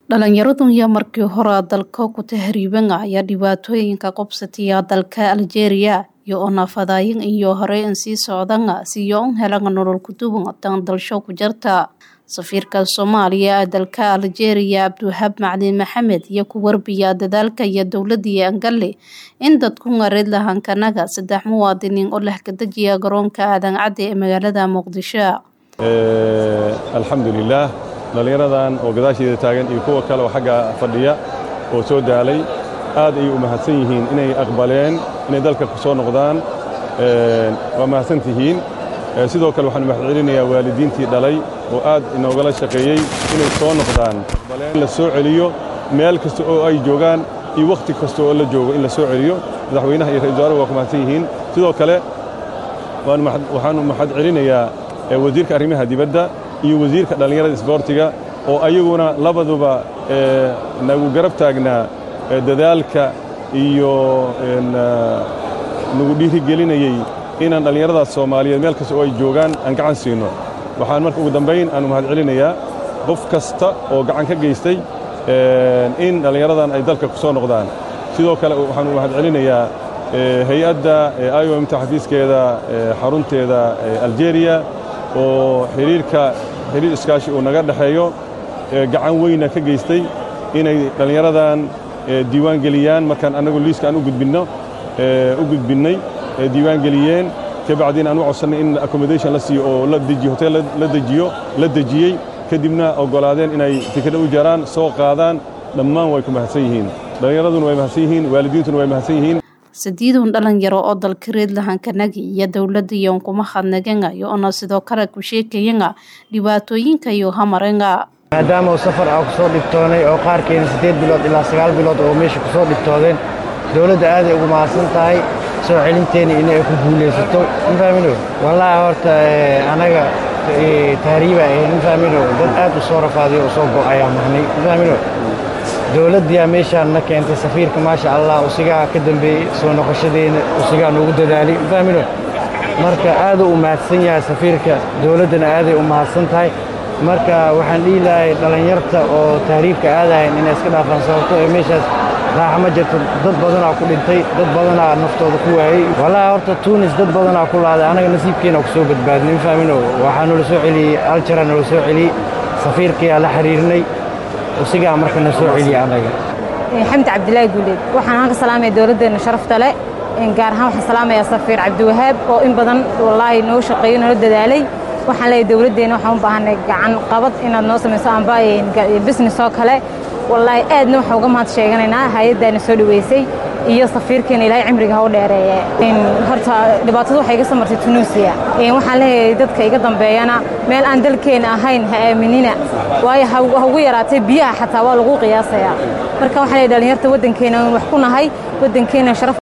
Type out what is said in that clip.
Dhalinyaradun yaa markii hore dalka ku tahriiban ayaa dhibaatooyinka qabsataya dalka Algeria iyo oo naafadayin iyo hore in sii socdan siyo un helan nolol ku duwan tan dalsho ku jirta safiirka Soomaaliya ee dalka Algeria Abdiwahaab Macalin Maxamed iyo ku warbiya dadaalka iyo dowladii Angalle in dadku ngareed lahaan kanaga saddex muwaadiniin oo leh ka dejiya garoonka aadan cadde ee magaalada Muqdisho alxamdulilaah dhallinyaradan oo gadaasheeda taagan iyo kuwa kale oo xagga fadhiya oo soo daalay aad ayay u mahadsan yihiin inay aqbaleen inay dalka ku soo noqdaan waa mahadsan tihiin sidoo kale waxaan mahad celinayaa waalidiintii dhalay oo aad inoogala shaqeeyey inay soo noqdaan in la soo celiyo meel kasta oo ay joogaan iyo wakhti kasta oo la joogo in la soo celiyo madaxweynaha iyo ra-isul wasaarahu waa ku mahadsan yihiin sidoo kale waxaanu mahad celinayaa wasiirka arrimaha dibadda iyo wasiirka dhallinyarada isboortiga oo ayaguna labaduba nagu garab taagnaa dadaalka iyo nagu dhiirigelinayey inaan dhallinyaradaas soomaaliyeed meel kasta oo ay joogaan aan gacan siino waxaan marka ugu dambayn aanu mahad celinayaa qof kasta oo gacan ka geystay in dhallinyaradan ay dalka ku soo noqdaan sidoo kale waxaanu mahad celinayaa hay-adda iomta xafiiskeeda xarunteeda algeria oo xiriirka xiriir iskaashi uu naga dhexeeyo gacan weyna ka geystay inay dhallinyaradan diiwaan geliyaan markaan annagu liiska aan u gudbinno u gudbinnay diiwaan geliyeen kabacdiina aan u codsannay in accommodation la siiyo oo la dejiyo hotel la dejiyo la dejiyey kadibna oggolaadeen inay tikadha u jaraan soo qaadaan dhammaan way ku mahadsan yihiin dhallinyaraduna way mahadsan yihiin waalidiintuna way mahadsan yihiin sideedun dhalinyaro oo dalka reed lahankanagi iyo dowladda iyon kuma hadnagenga iyo ona sidoo kale ku sheekayanga dhibaatooyinka iyo hamarenga maadaama uu safar ah ku soo dhibtoonay oo qaarkeena siddeed bilood ilaa sagaal bilood oo meesha ku soo dhibtoodeen dowladda aaday ugu mahadsan tahay soo celinteena inay ku guulaysato mafahmino wallaahi horta anaga tahriiba mafahmino dad aad u soo rafaadiyo u soo go'ayaa mahnay mafahmino dowladdiyaa meeshaan na keentay safiirka maasha allah usigaa ka dambeeyey soo noqoshadeena usigaa noogu dadaalay mafahmino marka aaduu u mahadsan yahay safiirka dowladdana aaday u mahadsan tahay marka waxaan dhihi lahay dhallinyarta oo tahriibka aadahayn inay iska dhaafaan sababto ee meeshaas raaxa ma jirto dad badanaa ku dhintay dad badanaa naftooda ku waayey wallaahi horta tuunis dad badanaa ku laaday anaga nasiibkeena ku soo badbaadnay mafahmino waxaa noola soo celiyey aljara noola soo celiyey safiirkayaa la xiriirnay usigaa marka na soo celiya anaga xamdi cabdilaahi guuleed waxaan halka salaamaya dowladdeena sharafta leh gaar ahaan waxaan salaamayaa safiir cabdiwahaab oo in badan wallaahi noo shaqeeyo noo dadaalay waxaan leeyahay dowladdeena waxaan u baahanay gacan qabad inaad noo samayso amba business oo kale wallaahi aadna waxaan uga mahad sheeganaynaa hay-addaana soo dhaweysay iyo safiirkeena ilaahay cimriga ha u dheereeye horta dhibaatada waxay iga samartay tunuusiya waxaan leeyahay dadka iga dambeeyana meel aan dalkeena ahayn ha aaminina waayo ha ugu yaraatay biyaha xataa waa lagu qiyaasayaa marka waxaan leeyahay dhalinyarta waddankeena wax ku nahay waddankeena sharaf